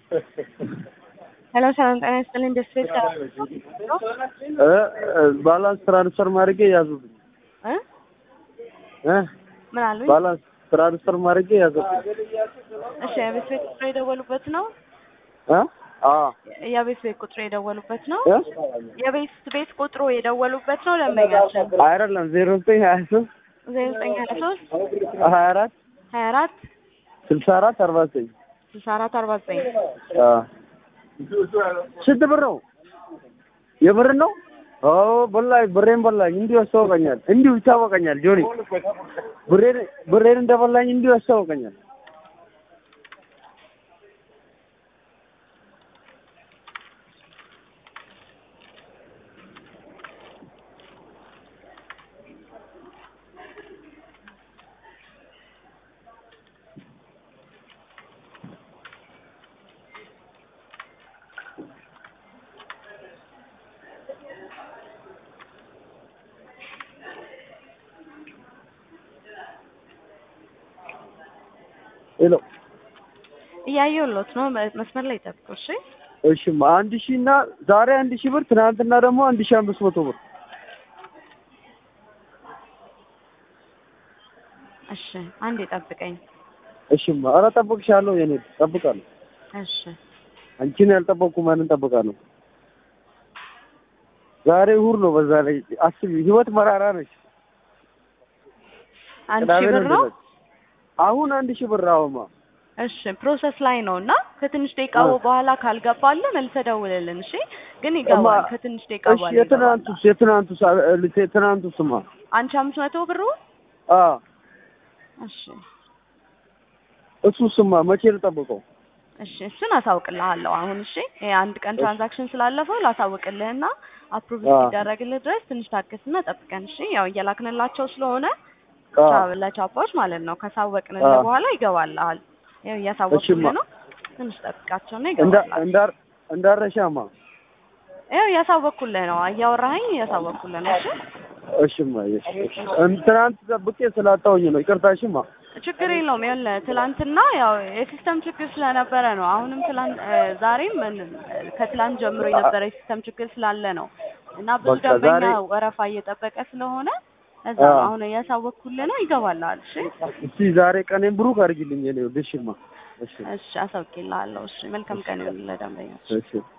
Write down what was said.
ሄሎ ሰላም ጤና ይስጥልኝ። ደስ ቤት እ ባላንስ ትራንስፈር ማድረጌ ያዙብኝ እ እ ምን አሉኝ? ባላንስ ትራንስፈር ማድረጌ ያዙብኝ እሺ የቤት ቤት ቁጥር የደወሉበት ነው? እ አ የቤት ቤት ቁጥሩ የደወሉበት ነው? እ የቤት ቤት ቁጥሩ የደወሉበት ነው? ደንበኛችን አይደለም ዜሮ ዘጠኝ ሀያ ሶስት ዜሮ ዘጠኝ ሀያ ሶስት ሀያ አራት ሀያ አራት ስልሳ አራት አርባ ዘጠኝ ስልሳ አራት አርባ ዘጠኝ አ ስንት ብር ነው? የብር ነው? ኦ በላኝ፣ ብሬን በላኝ። እንዲሁ ያስታውቀኛል፣ እንዲሁ ይታወቀኛል። ጆኒ ብሬን ብሬን እንደበላኝ እንዲሁ ያስታውቀኛል። ሄሎ እያየሁሎት ነው። መስመር ላይ ጠብቁ። እሺ እሺማ አንድ ሺህ እና ዛሬ አንድ ሺህ ብር ትናንትና ደግሞ አንድ ሺህ አምስት መቶ ብር እሺ አንዴ ጠብቀኝ። እሺማ ኧረ እጠብቅሻለሁ የኔ እጠብቃለሁ እሺ አንቺን ያልጠበቅኩ ማንን እጠብቃለሁ ዛሬ እሑድ ነው በዛ ላይ አስቢ ህይወት መራራ ነች አንድ ሺህ ብር ነው። አሁን አንድ ሺህ ብር አሁማ እሺ ፕሮሰስ ላይ ነው እና ከትንሽ ደቂቃ በኋላ ካልገባልህ መልሰህ ደውልልን። እሺ ግን ይገባል ከትንሽ ደቂቃ እሺ በኋላ የትናንቱስ የትናንቱስ የትናንቱስማ አንቺ አምስት መቶ ብሩ አ እሺ እሱስማ መቼ ልጠብቀው እሺ እሱን አሳውቅልሃለሁ አሁን። እሺ ይሄ አንድ ቀን ትራንዛክሽን ስላለፈው ላሳውቅልህና አፕሩቭ እስኪደረግልህ ድረስ ትንሽ ታገስና ጠብቀን። እሺ ያው እየላክንላቸው ስለሆነ ለቻፓዎች ማለት ነው። ካሳወቅንልህ በኋላ ይገባልሃል። ያው እያሳወቅልህ ነው። ትንሽ ጠብቃቸውና ይገባልሃል። እንዳር እንዳረሻማ ያው እያሳወቅኩልህ ነው። እያወራኸኝ እያሳወቅኩልህ ነው። እሺ እሺማ እሺ ትናንት ጠብቄ ስላጣሁኝ ነው። ይቅርታ እሺማ ችግር የለውም። ይኸውልህ ትላንትና ያው የሲስተም ችግር ስለነበረ ነው። አሁንም ትላንት ዛሬም ከትላንት ጀምሮ የነበረ የሲስተም ችግር ስላለ ነው እና ብዙ በቃ ደንበኛ ዛሬ- ወረፋ እየጠበቀ ስለሆነ እዛ ነው አሁን እያሳወቅኩልህ ነው። ይገባልሃል። እሺ እስቲ ዛሬ ቀኔን ብሩክ አድርጊልኝ የኔ ውድ እሺማ እሺ እሺ አሳውቅልሃለሁ። እሺ መልካም ቀን ይሁንልህ ደንበኛ። እሺ